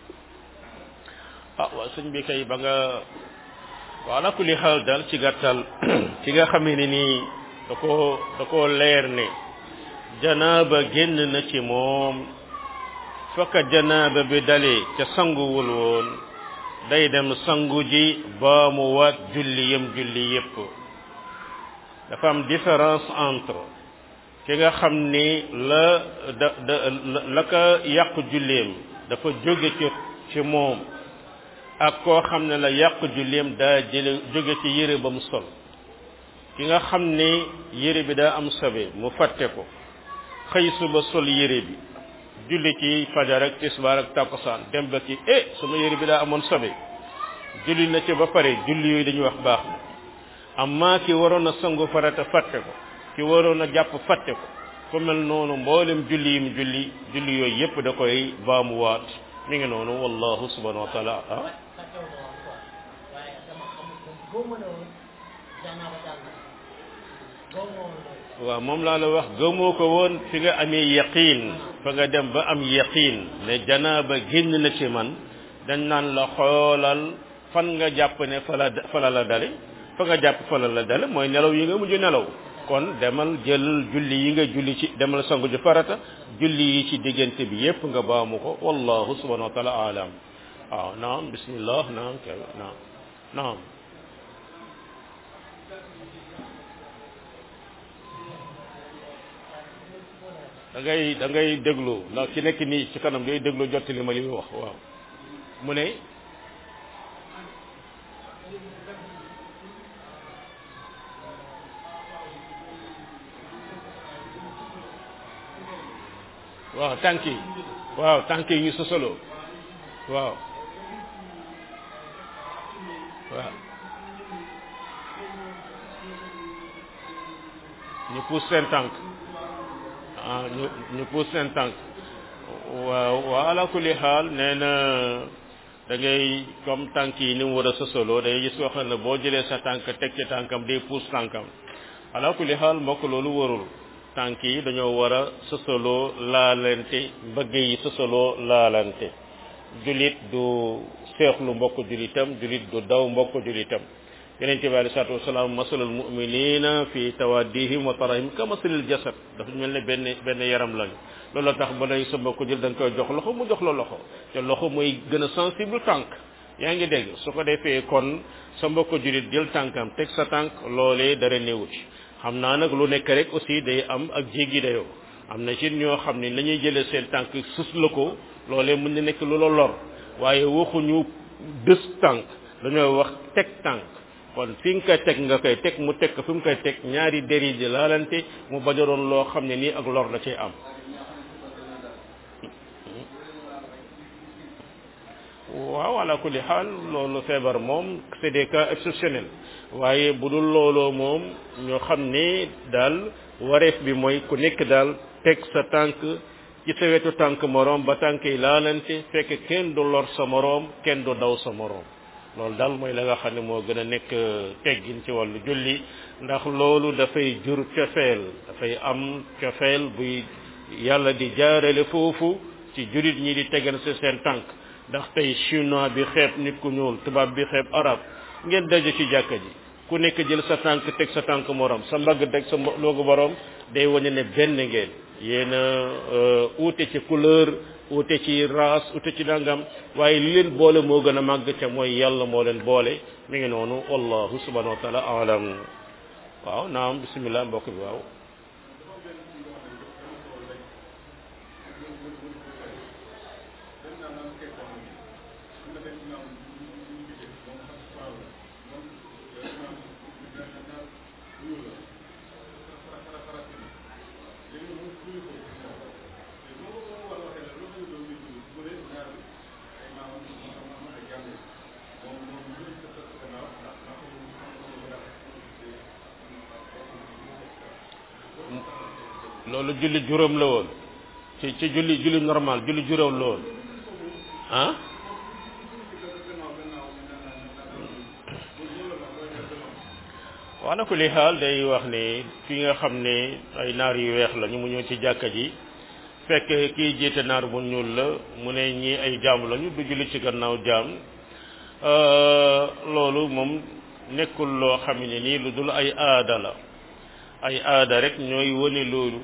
ah waaw sëñ bi kay ba nga waaw ala kulli xaal daal ci gàttal ci nga xamee ne nii da koo da koo leer ne janaaba génn na ci moom fokka janaaba bi dalee ca sanguwul woon day dem sangu ji ba mu waat julli yem julli yépp dafa am différence entre ki nga xam ni la da da la ka yàqu julleem dafa jóge ci ci moom ak koo xam ne la yàqu julleem daa jële jóge ci yére ba mu sol ki nga xam ne yére bi daa am sobe mu fàtte ko xëy suba sol yére bi julli ci fajar ak tisbaar ak takkusaan dem ba ci eh sama yére bi daa amoon sobe julli na ci ba pare julli yooyu dañuy wax baax na amma ki waroon a sangu farata fàtte ko ki waroon a jàpp fàtte ko ku mel noonu mboolem julli yim julli julli yooyu yépp da koy baamuwaat mi ngi noonu wallahu subhanahu wa taala ah fàttewu ma woon quoi waaye dama xamul ko góob ma ne woon jànnaa ba daal na góob ma woon loolu waaw moom laa la wax gëmoo ko woon fi nga amee yaqiin fa nga dem ba am yaqiin ne janaaba génn na ci man dañ naan la xoolal fan nga jàpp ne fa la fa la la dale fa nga jàpp fa la la dale mooy nelaw yi nga mujj nelaw kon demal jël julli yi nga julli ci demal sangu ji farata julli yi ci diggante bi yépp nga baamu ko wallahu subhanahu wa taala alam waaw naam bismillah naam kay naam naam da ngay da ngay déglu ndax ci nekk nii ci kanam day déglu jottali ma li muy wax waaw mu ne waaw tànk yi waaw tànk yi ñu sosoloo waaw waaw ñu pousse seen tànk ah ñu ñu pousse seen tànk waaw waaw ala kulli xaal nee na da ngay comme tànk yi ni mu war a sosoloo day gis koo xam ne boo jëlee sa tànk teg ci tànkam day pousse tànkam ala kulli xaal mbokk loolu warul tànk yi dañoo war a sosoloo laalante mbëgg yi sosoloo laalante julit du seexlu mbokk julitam julit du daw mbokk julitam yeneen bi alei salatu wasalaam masalul muminina fi tawaddihim wa tarahim ka masalil jasad dafa mel ne benn benn yaram lañu loolu tax ba day sa mbokk jul da nga koy jox loxo mu jox la loxo te loxo mooy gën a sensible tànk yaa ngi dégg su ko defee kon sa mbokk julit jël tànkam teg sa tànk loolee dara néewu ci xam naa nag lu nekk rek aussi day am ak jéggi dayoo am na ci ñoo xam ne nañuy jëlee seen tànk sus la ko loolee mën na nekk lu la lor waaye waxuñu dës tànk dañoo wax teg tànk kon fi nga koy teg nga koy teg mu teg ko fi mu koy teg ñaari deri di laalante mu bañ a doon loo xam ne nii ak lor la cay am waaw ala kulli xaal loolu feebar moom c'est des cas exceptionnels waaye bu dul looloo moom ñoo xam ne daal wareef bi mooy ku nekk daal teg sa tànk ci sa wetu tànk moroom ba tànk yi laalante fekk kenn du lor sa moroom kenn du daw sa moroom loolu daal mooy la nga xam ne moo gën a nekk teggin ci wàllu julli ndax loolu dafay jur cofeel dafay am cofeel buy yàlla di jaarale foofu ci julit ñi di tegal si seen tànk ndax tey chinois bi xeeb nit ku ñuul tubaab bi xeeb arab ngeen daje ci jàkka ji ku nekk jël sa tànk teg sa tànk morom sa mbagg teg sa loogu borom day wane ne benn ngeen yéen a uute ci couleur uute ci race uute ci nangam waaye li leen boole moo gën a màgg ca mooy yàlla moo leen boole mi ngi noonu wallahu subhanahu wa taala alam waaw naam bismillah mbokk bi waaw loolu julli juróom la woon ci ci julli julli normal julli juróom la woon ah wax na ko li xaal day wax ne fi nga xam ne ay naar yu weex la ñu mu ñëw ci jàkka ji fekk kii jiite naar bu ñuul la mu ne ñii ay jaam lañu du julli ci gannaaw jaam loolu moom nekkul loo xam ne nii lu dul ay aada la ay aada rek ñooy wane loolu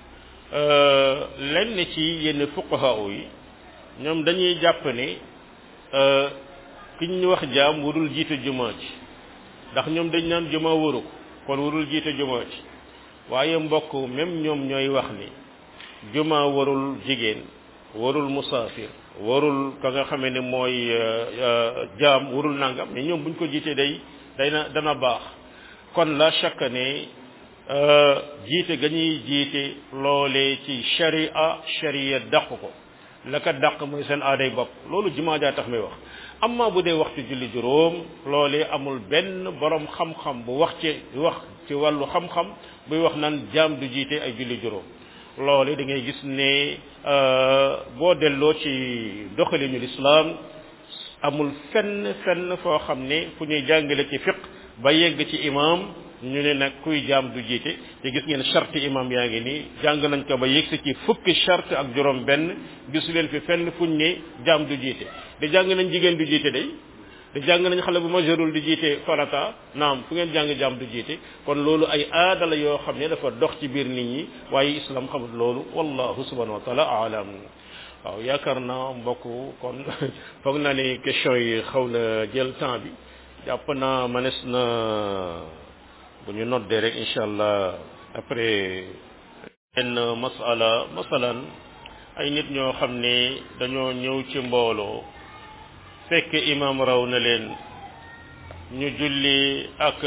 lenn ci yenn fuqaha yi ñoom dañuy jàpp ne ki ñu wax jaam warul jiite jumaa ci ndax ñoom dañ naan jumaa waru ko kon warul jiite jumaa ci waaye mbokk même ñoom ñooy wax ni jumaa warul jigéen warul musaafir warul ka nga xamee ne mooy jaam warul nangam mais ñoom buñ ko jiitee day day na dana baax kon la chaque ne jiite ga ñuy jiite loolee ci sharia sharia dàq ko la ka dàq mooy seen aaday bopp loolu jumaa jaa tax may wax amma bu dee waxtu julli juróom loolee amul benn borom xam-xam bu wax ci wax ci wàllu xam-xam buy wax naan jaam du jiite ay julli juróom loole da ngay gis ne boo delloo ci doxalinu lislaam amul fenn fenn foo xam ne fu ñuy jàngale ci fiq ba yegg ci imam ñu ne nag kuy jaam du jiite te gis ngeen charte imam yaa ngi nii jàng nañ ko ba yegsi ci fukki charte ak juróom benn gisu leen fi fenn fuñ ne jaam du jiite de jàng nañ jigéen du jiite day de jàng nañ xale bu majeurul di jiite farata naam fu ngeen jàng jaam du jiite kon loolu ay aada la yoo xam ne dafa dox ci biir nit ñi waaye islam xamul loolu wallahu subhanahu wa taala alam waaw yaakaar naa mbokk kon foog naa ne question yi xaw na jël temps bi jàpp naa manes na bu ñu noddee rek incha allah après benn masala masalan ay nit ñoo xam ne dañoo ñëw ci mbooloo fekk imam raw na leen ñu julli ak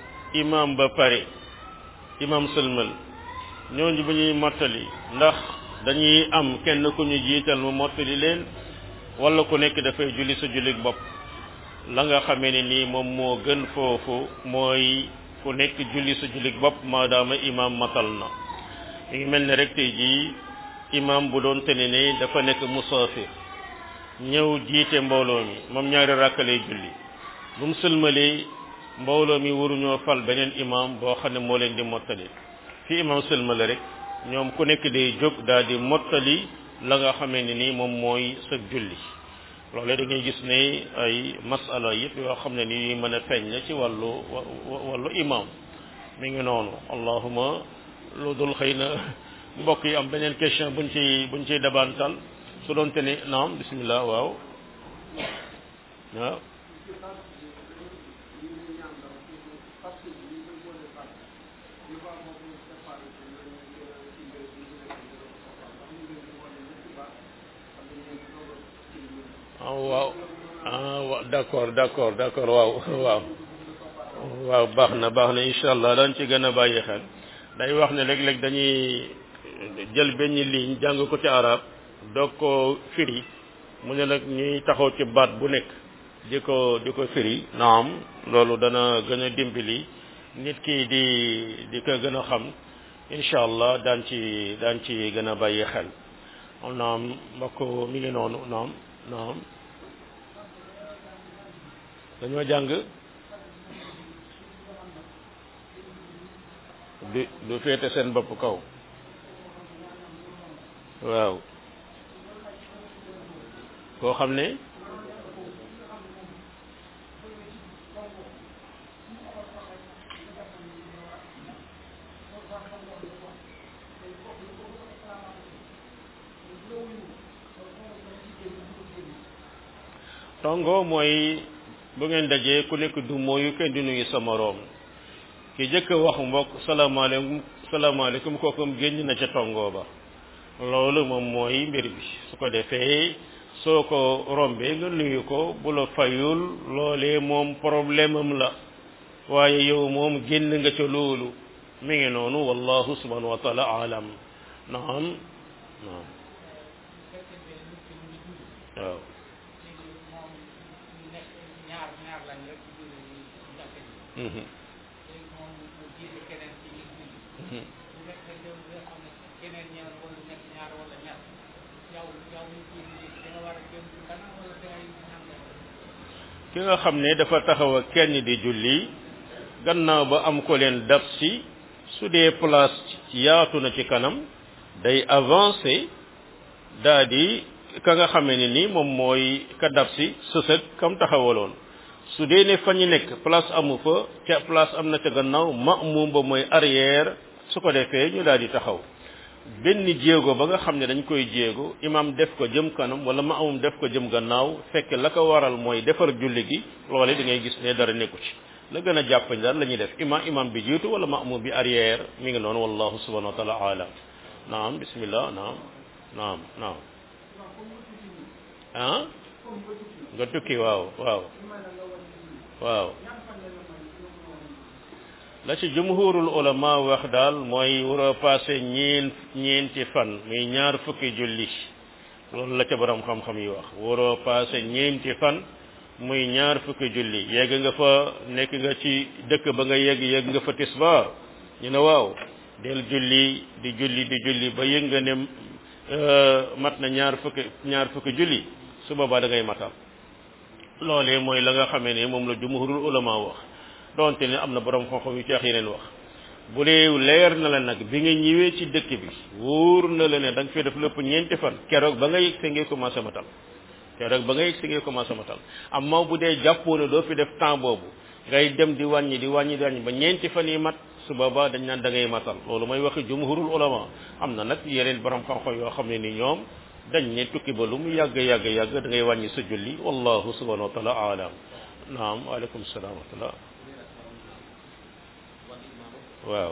imam ba pare imam sëlmal ñooñu bu ñuy mottali ndax dañuy am kenn ku ñu jiital mu mottali leen wala ku nekk dafay julli sa jullik bopp la nga xamee ne nii moom moo gën foofu mooy ku nekk julli sa jullik bopp maadaama imam matal na mi ngi mel ne rek tey jii imam bu doon tene ne dafa nekk musaafir ñëw jiite mbooloo mi moom ñaari rakk lay julli bu mu sëlmalee mbooloo mi waruñoo fal beneen imam boo xam ne moo leen di mottali fi imam sëlmale rek ñoom ku nekk day jóg daal di mottali la nga xamee ne nii moom mooy sa julli loolu da ngay gis ne ay masala yëpp yoo xam ne ni mën a feeñ la ci wàllu wàllu imam mi ngi noonu allahuma lu dul xëy na mbokk yi am beneen question buñ ci buñ ciy dabantal su doon te ne naam bismillah waaw waaw ah waaw ah wa d'accord d'accord d'accord waaw waaw waaw baax na baax na incha allah dañ ci gën a bàyyi xel day wax ne léeg-léeg dañuy jël benn ligne jàng ko ci arab doog ko firi mu ne nag ñuy taxaw ci baat bu nekk di ko di ko firi naam loolu dana gën a dimbali nit ki di di ko gën a xam incha allah daan ci daan ci gën a bàyyi xel naam mbokk mi ngi noonu naam naam dañoo jàng du du féete seen bopp kaw waaw koo xam ne tongo mooy bu ngeen dajee ku nekk du mooyu kenn di nuyu sa moroom ki jëkk wax mbokk salaamaaleykum salaamaaleykum kookum génn na ca tongo ba loolu moom mooy mbir bi su ko defee soo ko rombee nga nuyu ko bu la fayul loolee moom problème am la waaye yow moom génn nga ca loolu mi ngi noonu wallahu subhanahu wa taala alam naam naam waaw ki nga xam ne dafa taxaw a kenn di julli gannaaw ba am ko leen dab si su dee place yaatu na ci kanam day avancer daa di ka nga xamee ne ni moom mooy ka dab si sësëg kam taxawaloon su dee ne fa ñu nekk place amu fa ca place am na ca gannaaw ma'mum ba mooy arrière su ko defee ñu daal di taxaw benn jéego ba nga xam ne dañ koy jéego imam def ko jëm kanam wala ma'mum def ko jëm gannaaw fekk la ko waral mooy defar julli gi loole da ngay gis ne dara nekku ci la gën a jàppañ daal la ñuy def imam imam bi jiitu wala ma'mum bi arrière mi ngi noonu wallahu subhanahu wa taala alam naam bismillah naam naam naam ah nga tukki waaw waaw waaw la ci jumhurul ulama wax daal mooy war a passé ñeen ñeenti fan muy ñaar fukki julli loolu la ca borom xam-xam yi wax war a passé ñeenti fan muy ñaar fukki julli yegg nga fa nekk nga ci dëkk ba nga yegg yegg nga fa tisbaar ñu ne waaw del julli di julli di julli ba yëg nga ne mat na ñaar fukki ñaar fukki julli su boobaa da ngay matal loolee mooy la nga xamee ne moom la jumhurul ulama wax donte ne am na borom xam-xam yu ceex yeneen wax bu dee leer na la nag bi nga ñëwee ci dëkk bi wóor na la ne da nga fi def lépp ñeenti fan keroog ba nga yëg see ngay commencé matal keroog ba nga yëg see ngay commencé matal amma bu dee jàppoo ne doo fi def temps boobu ngay dem di wàññi di wàññi di wàññi ba ñeenti fan yi mat su boobaa dañ naan da ngay matal loolu mooy waxi jumhurul ulama am na nag yeneen borom xam-xam yoo xam ne ni ñoom dañ ne tukki ba lu mu yàgg yàgg yàgg da ngay wàññi sa julli wallahu subhanahu wa taala alam naam waaleykum salaam wa rahmatullah waaw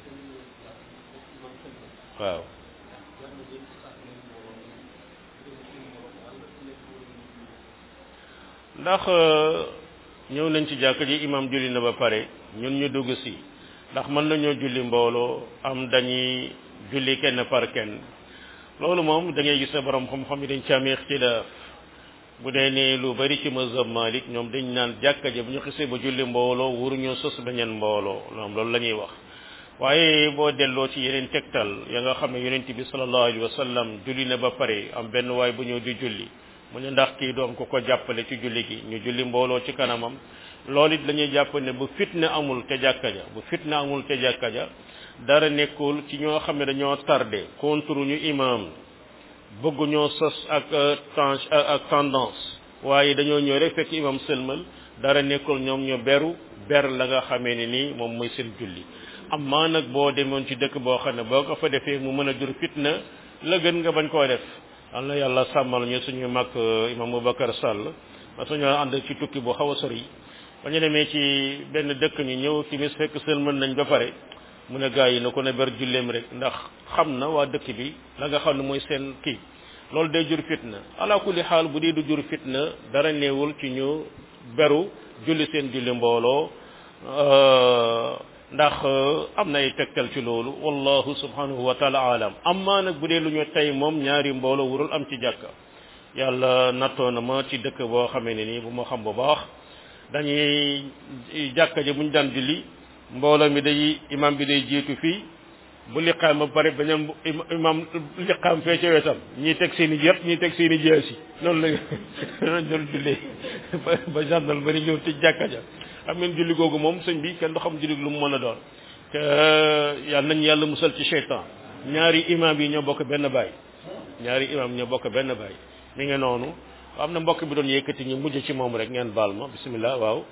waaw ndax ñëw nañ ci jàkk ji imam julli na ba pare ñun ñu dugg si ndax mën nañoo julli mbooloo am dañuy julli kenn par kenn loolu moom da ngay gis ne borom xam-xam yi dañ ci amee ixtilaaf bu dee ne lu bari ci mazhab Malik ñoom dañ naan jàkka ja bu ñu xisee ba julli mbooloo waruñoo sos beneen mbooloo ñoom loolu la ñuy wax waaye boo delloo ci yeneen tegtal ya nga xam ne yonent bi sallallahu alayhi wa sallam julli na ba pare am benn waay bu ñëw di julli mu ne ndax kii doom ko ko jàppale ci julli gi ñu julli mbooloo ci kanamam loolu it la ñuy jàpp ne bu fitna amul te jàkka ja bu fitna amul te jàkka ja dara nekkul ci ñoo xam ne dañoo tardé contre ñu imam bëgg ñoo sos ak temps ak tendance waaye dañoo ñëw rek fekk imam sëlmal dara nekkul ñoom ñu beru ber la nga xamee ne nii moom mooy seen julli amma nag boo demoon ci dëkk boo xam ne boo ko fa defee mu mën a jur fitna la gën nga bañ koo def am na yàlla sàmmal ñu suñu mag imam Boubacar Sall ma suñu ànd ci tukki bu xaw a sori ba ñu demee ci benn dëkk ñu ñëw timis fekk sëlmal nañ ba pare mu ne gaa yi na ko ne ber julleem rek ndax xam na waa dëkk bi la nga xam ne mooy seen kii loolu day jur fitna ala kulli xaal bu dee du jur fitna dara néewul ci ñu beru julli seen julli mbooloo ndax am na ay tegtal ci loolu wallahu subhanahu wa taala alam amma nag bu dee lu ñu tey moom ñaari mbooloo wurul am ci jàkka yàlla nattoo na ma ci dëkk boo xamee ne nii bu ma xam bu baax dañuy jàkka ji bu ñu daan julli mbooloo mi day imam bi day jiitu fii bu liqaam ba pare beneen imam liqaam fee ca wetam ñii teg seen i yëpp ñii teg seen i jaasi noonu la doon jullee ba ba gendarme bari ñëw ci jàkka ja xam ngeen julli googu moom sëñ bi kenn du xam julli lu mu mën a doon te yàlla nañ yàlla musal ci cheytan ñaari imam yi ñoo bokk benn baay ñaari imam ñoo bokk benn baay mi ngi noonu am na mbokk bi doon yëkkati ñu mujj ci moom rek ngeen baal ma bismillah waaw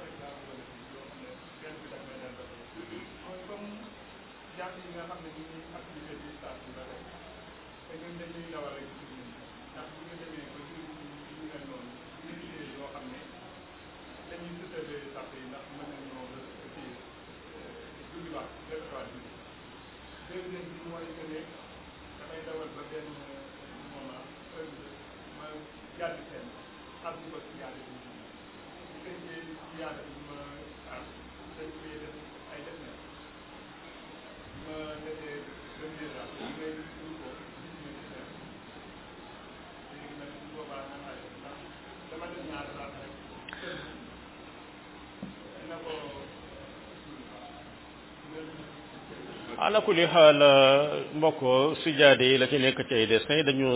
ala kulli xaal mbokk sijaade yi la ci nekk ci ay dessin dañu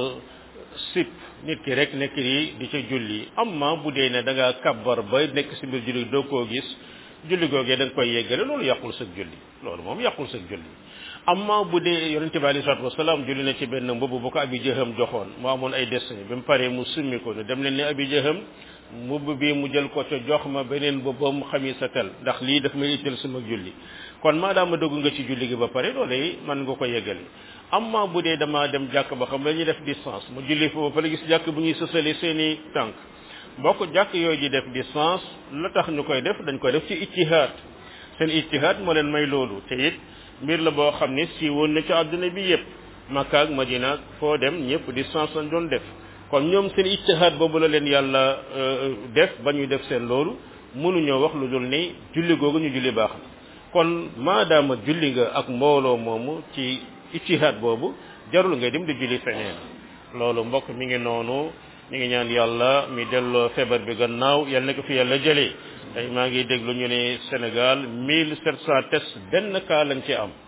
sip nit ki rek nekk yi di ca julli amma bu dee ne da ngaa kabbar ba nekk si biir julli doo koo gis julli googee da nga koy yeggale loolu yàqul sa julli loolu moom yàqul sa julli amma bu dee yonente bi alei salatu wasalaam julli na ci benn mbubb bu ko abi jëxam joxoon mu amoon ay dessin bi mu paree mu summi ko ne dem leen ne abi jëxam mbubb bi mu jël ko ca jox ma beneen mbubbam xami sa tel ndax lii daf may itteel sama julli kon maadaama dugg nga ci julli gi ba pare loolu man nga ko yeggale amma bu dee dama dem jàkk ba xam dañuy def distance mu julli fa ba pare gis jàkk bu ñuy sësale seeni tànk bokk jàkk yooyu di def distance la tax ñu koy def dañ koy def ci ijtihaad seen ijtihaad moo leen may loolu te it mbir la boo xam ne si woon na ci àdduna bi yépp Makka ak Madina ak foo dem ñëpp distance lañ doon def kon ñoom seen ijtihaad boobu la leen yàlla def ba ñuy def seen loolu mënuñoo wax lu dul ni julli googu ñu julli baax na kon maadaama julli nga ak mbooloo moomu ci ijtihaad boobu jarul nga dem di julli feneen loolu mbokk mi ngi noonu ñu ngi ñaan yàlla mi delloo feebar bi gannaaw yal na ko fi yàlla jëlee tey maa ngi déglu ñu ne Sénégal mille sept cent tests benn cas lañ ci am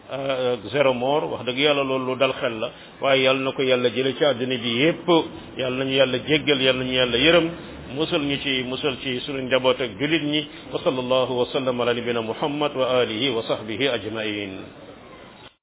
zéro mort wax dëgg yàlla loolu lu dal xel la waaye yàlla na ko yàlla jële ci àddina bi yépp yàlla nañu yàlla jéggal yàlla nañu yàlla yërëm musal ñu ci musal ci sunu njaboot ak julit ñi wa sallallahu wa sallam ala nabina muhammad wa alihi wa sahbihi ajmain